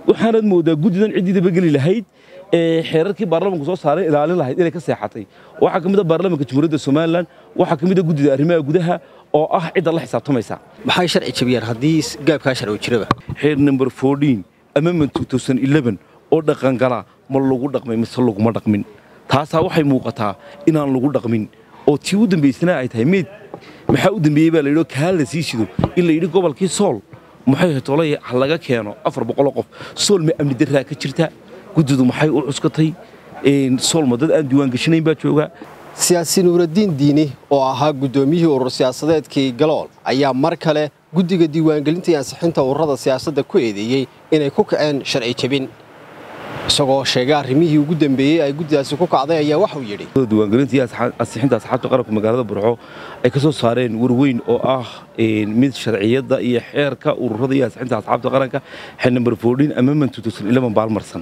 waxaanaad moodaa guddidan ciddii dabageli lahayd ee xeerarkii baarlamanku soo saaray ilaalin lahayd inay ka seexatay waxaa ka mid a baarlamanka jamhuuriyadda somalilan waxaa ka mid a guddida arrimaha gudaha oo ah cidda la xisaabtamaysa maxay sharci jabiyaan haddii gaabkaa sharci jiraba xeer number fourteen amendment two thousand eleven oo dhaqangala ma lagu dhaqmay mise laguma dhaqmin taasaa waxay muuqataa inaan lagu dhaqmin oo tii u dambaysana ay tahay meyd maxaa u dambeeyey baa layidhi kaa la sii shido in la yidhi gobolkii sool maxay tolay ha laga keeno afar boqoloo qof sool ma amni darraa ka jirta guddidu maxay u cuskatay sool ma dad aan diiwaangashanayn baa jooga siyaasi nuuraddiin diini oo ahaa guddoomiyihii urur siyaasadeedkii galool ayaa mar kale guddiga diiwaangelinta iyo ansixinta ururada siyaasadda ku eedeeyey inay ku kaceen sharci jebin isagoo sheegay arrimihii ugu dambeeyey ay guddidaasi ku kacday ayaa waxuu yidhi diiwaangelinta iyo ansixinta asxaabta qaranka magaalada burco ay ka soo saareen warweyn oo ah mid sharciyadda iyo xeerka ururada iyo ansixinta asxaabta qaranka xil number fourteen amendment two thousand eleven baalmarsan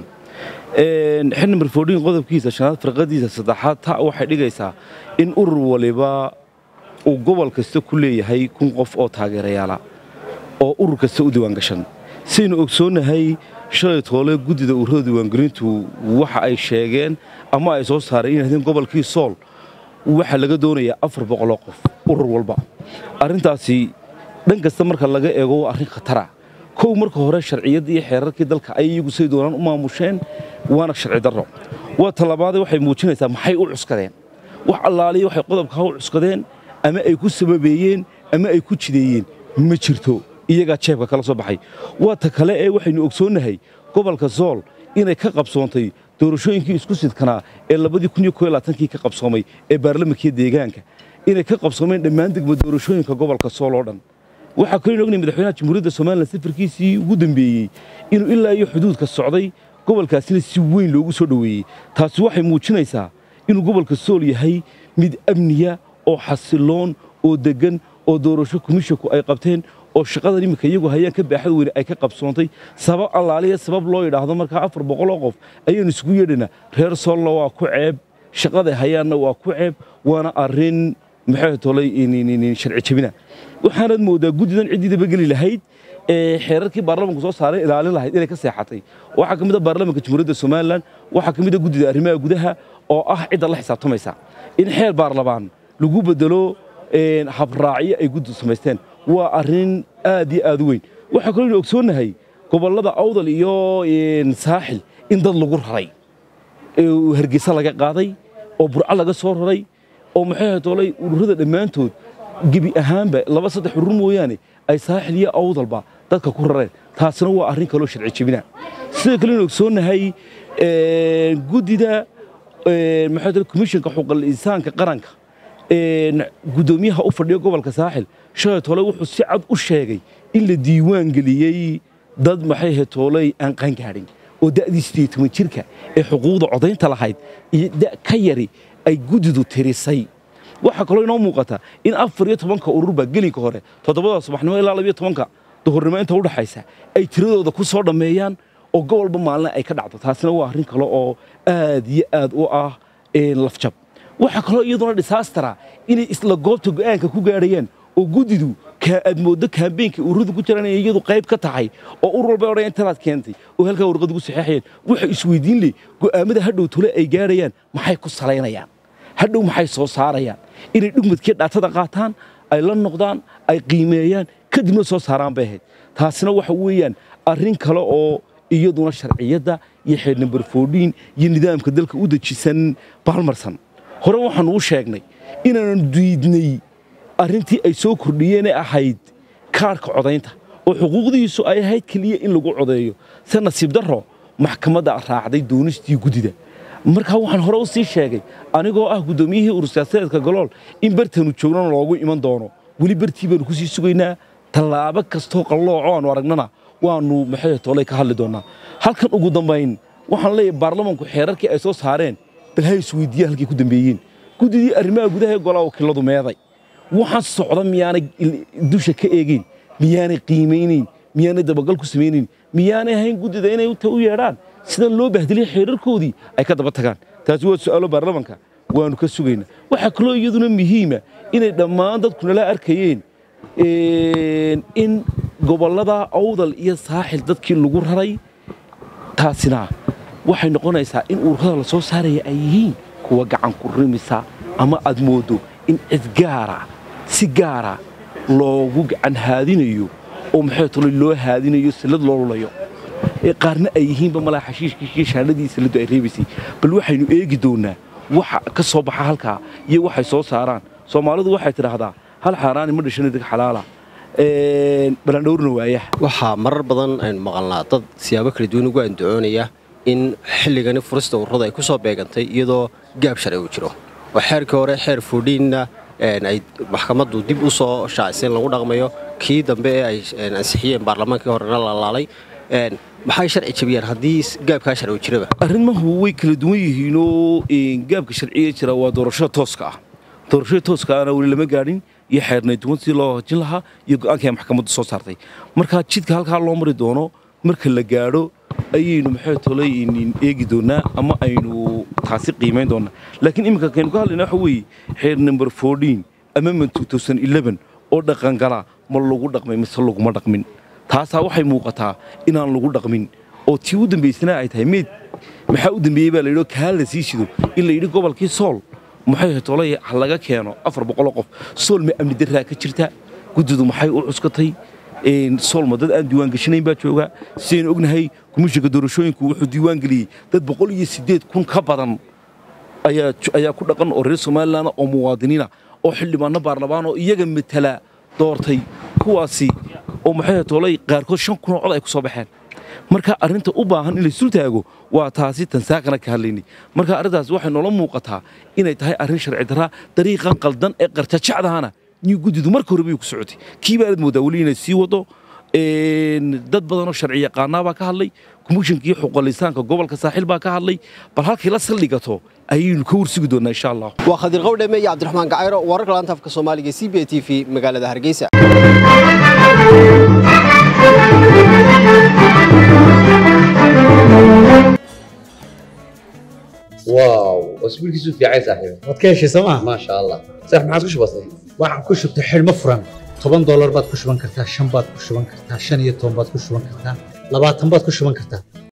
xil number fourteen qodobkiisa shanaad firqadiisa saddexaad ta waxay dhigaysaa in urur waliba uu gobol kasta ku leeyahay kun qof oo taageerayaala oo urur kasta u diiwaangashan sidaynu ogsoonnahay shalay toole guddida ururada diiwaangelintu waxa ay sheegeen ama ay soo saareen inay hahdeen gobolkii sool waxaa laga doonayaa afar boqoloo qof urur walba arrintaasi dhan kasta marka laga eego waa arrin khatara kow marka hore sharciyadda iyo xeerarkii dalka ay iyagu say doonaan u maamusheen waana sharci darro waa talabaade waxay muujinaysaa maxay u cuskadeen wax allaaliya waxay qodobkaa u cuskadeen ama ay ku sababeeyeen ama ay ku jideeyeen ma jirto iyagaa jeebka kala soo baxay waa ta kale ee waxaynu ogsoonnahay gobolka sool inay ka qabsoontay doorashooyinkii isku sidkanaa ee labadii kun iyo koo iyo labaatankii ka qabsoomay ee baarlamankiiyo deegaanka inay ka qabsoomeen dhammaan degmo doorashooyinka gobolka sool oo dhan waxaa kaloo ognay madaxweynaha jamhuuriyadda somalilan safarkiisii ugu dambeeyey inuu ilaa iyo xuduudka socday gobolkaasina si weyn loogu soo dhoweeyey taasi waxay muujinaysaa inuu gobolka sool yahay mid amniya oo xasiloon oo deggan oo doorasho komishinku ay qabteen oo shaqadan iminka iyagu hayaan ka baaxad weyne ay ka qabsoontay sabab allaaliya sabab loo yidhaahdo markaa afar boqoloo qof ayaanu isugu yeedhaynaa reer soolna waa ku ceeb shaqaday hayaanna waa ku ceeb waana arrin maxay tolay sharci jabina waxaanaad moodaa guddidan ciddii dabageli lahayd ee xeerarkii baarlamanku soo saaray ilaalin lahayd inay ka seexatay waxaa ka mid a baarlamanka jamhuuriyadda somalilan waxaa ka mid a guddida arrimaha gudaha oo ah cidda la xisaabtamaysa in xeer baarlamaan lagu bedelo habraacyo ay guddidu samaysteen waa arrin aad iyo aad u weyn waxaa kaloo inu ogsoonnahay gobollada awdal iyo saaxil in dad lagu raray hargeysa laga qaaday oo burco laga soo raray oo maxay toolay ururada dhammaantood gebi ahaanba laba saddex urur mooyaane ay saaxil iyo awdalba dadka ku rareen taasina waa arrin kaloo sharci jebina sidoo kale inu ogsoonnahay guddida maxay toolay komishinka xuquuqul insaanka qaranka guddoomiyaha u fadhiya gobolka saaxil shalay toole wuxuu si cad u sheegay in la diiwaan geliyey dad maxay hetooley aan qaangaadhin oo da'dii siddeed toban jirka ee xuquuqda codaynta lahayd iyo da' ka yari ay guddidu tirisay waxaa kaloo inoo muuqata in afar iyo tobanka ururba gelinka hore toddobada subaxnimo ilaa labiyo tobanka duhurnimo inta udhaxaysa ay tiradooda ku soo dhammeeyaan oo gobolba maalina ay ka dhacdo taasina waa arrin kale oo aad iyo aad u ah lafjab waxaa kaloo iyaduna disaastara inay isla goobta go'aanka ku gaadhayaan oo guddidu aad mooddo kaambeenka ururadu ku jiraan inay iyadu qayb ka tahay oo urur walba odhan intanaad keentay oo halkaa warqad ugu saxeexayaan waxay isweydiin leh go'aamada hadhow tole ay gaadhayaan maxay ku salaynayaan hadhow maxay soo saarayaan inay dhugmadkii dhaatada qaataan ay la noqdaan ay qiimeeyaan kadibna soo saaraan bay ahayd taasina waxa weeyaan arrin kale oo iyaduna sharciyadda iyo xeer number fourteen iyo nidaamka dalka u dejisan baalmarsan hore waxaanu u sheegnay inaanu diidnay arrintii ay soo kordhiyeenee ahayd kaarhka codaynta oo xuquuqdiisu ay ahayd keliya in lagu codeeyo se nasiib darro maxkamadda raacday doonistii guddida markaa waxaan hore u sii sheegay anigoo ah guddoomiyihii urur siyaasadeedka galool in bartanu joognana loogu iman doono weli bartii baanu ku sii sugaynaa tallaabo kastoo qallooco aanu aragnana waannu maxay toolay ka hadli doonnaa halkan ugu dambayn waxaan leeyahay baarlamanku xeerarkii ay soo saareen bal ha isweydiiya halkay ku dambeeyeen guddidii arrimaha gudaha ee golaa wakiiladu meeday waxaan socda miyaanay dusha ka eegeyn miyaanay qiimaynayn miyaanay dabagal ku samaynayn miyaanay ahayn guddida inay ta u yeedhaan sida loo bahdilay xeerarkoodii ay ka daba tagaan taasi waa su'aalo baarlamanka waannu ka sugaynaa waxaa kaloo iyaduna muhiima inay dhammaan dadku nala arkayeen in gobollada awdal iyo saaxil dadkii lagu raray taasina waxay noqonaysaa in ururada la soo saaraya ay yihiin kuwa gacan ku rimisa ama aad moodo in cid gaara si gaara loogu gacan haadinayo oo maxay tolo loo haadinayo sallad loo lulayo ee qaarna ay yihiinba malaa xashiishkii shaanadii salladu ay reebaysay bal waxaynu eegi doonnaa waxa ka soo baxa halkaa iyo waxay soo saaraan soomaalidu waxay tidhaahdaa hal xaaraani ma dhashana deg xalaala balandhowrna waayaha waxaa marar badan aynu maqalnaa dad siyaabo kala duwan ugu andacoonaya in xilligani furista ururada ay ku soo beegantay iyadoo gaab sharci uu jiro oo xeerkii hore xeer fuudhiinna ay maxkamaddu dib u soo shaacisay in lagu dhaqmayo kii dambe ee ay ansixiyeen baarlamaankii horena lalaalay maxay sharci jabiyaan haddii gaabkaa sharci uu jiraba arrimahu way kala duwan yihiinoo gaabka sharciga jira waa doorashada tooska ah doorashada tooska ahna weli lama gaadhin iyo xeernayduwan sidii loo hojin lahaa iyo go'aankii ay maxkamaddu soo saartay marka jidka halkaa loo mari doono marka la gaadho ayaynu maxay tolay eegi doonnaa ama aynu taasi qiimayn doonnaa laakiin iminka kaynu ka hadlayna waxa weeye xeer number fourteen amendment two thousand eleven oo dhaqangala ma lagu dhaqmay mise laguma dhaqmin taasaa waxay muuqataa inaan lagu dhaqmin oo tii u dambaysana ay tahay meyd maxaa u dambeeyey baa layidhi kaa la sii shido in la yidhi gobolkii sool maxay tolay ha laga keeno afar boqoloo qof sool ma amni darraa ka jirta guddidu maxay u cuskatay soolma dad aan diiwaan gashanayn baa jooga sidaynu ognahay komishinka doorashooyinku wuxuu diiwaan geliyey dad boqol iyo siddeed kun ka badan ayaa ku dhaqan oo reer somalilan oo muwaadiniina oo xildhibaanno baarlamaan oo iyaga matala doortay kuwaasi oo maxay tolay qaarkood shan kunoo cod ay ku soo baxeen marka arrinta u baahan in laysul taago waa taasi tansaakana ka hadlaynay marka arrintaas waxay noola muuqataa inay tahay arrin sharci darraa dariiqan qaldan ee qarjajacdahana niyu guddidu marka hore bay ku socotay kii baanad moodaa weli inay sii wado dad badanoo sharci yaqaanaa baa ka hadlay komishinkii xuquuqlisaanka gobolka saaxiil baa ka hadlay bal halkay la saldhigato ayaynu ka warsugi doonnaa insha allah waa khadiir qowdheme iyo cabdiraxmaan gacayro wararka laanta afka soomaaliga c b a t v magaalada hargeysa واو اسبوعك في عايز صاحبي waad ka heshay sooma ما شاء الله صح ما عاد كش بسيط waxaan ku shubtay xidhmo furan toban doolar baad ku shuban kartaa shan baad ku shuban kartaa shan iyo toban baad ku shuban kartaa labaatan baad ku shuban kartaa